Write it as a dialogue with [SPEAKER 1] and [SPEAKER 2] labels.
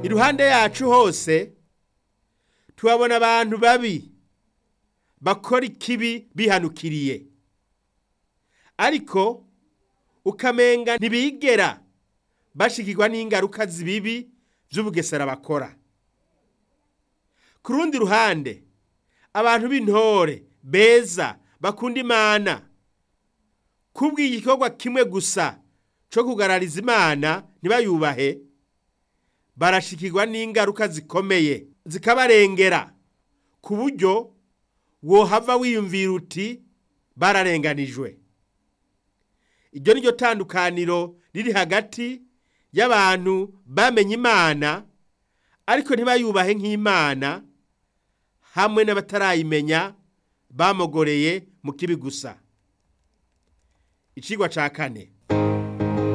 [SPEAKER 1] iruhande yacu hose tuhabona abantu babi bakora ikibi bihanukiriye ariko ukamenga ntibigera bashikirwa n'ingaruka zibibi by'ubugesera bakora ku rundi ruhande abantu b'intore beza bakunda imana kubw'igikorwa kimwe gusa cyo kugarariza imana ntibayubahe barashikirwa n'ingaruka zikomeye zikabarengera ku buryo wohava wiyumvira uti bararenganijwe iryo ni ryo tandukaniro riri hagati y'abantu bamenye imana ariko ntibayubahe nk'imana hamwe n'abatarayimenya bamogoreye mu kibi gusa icigwa ca kane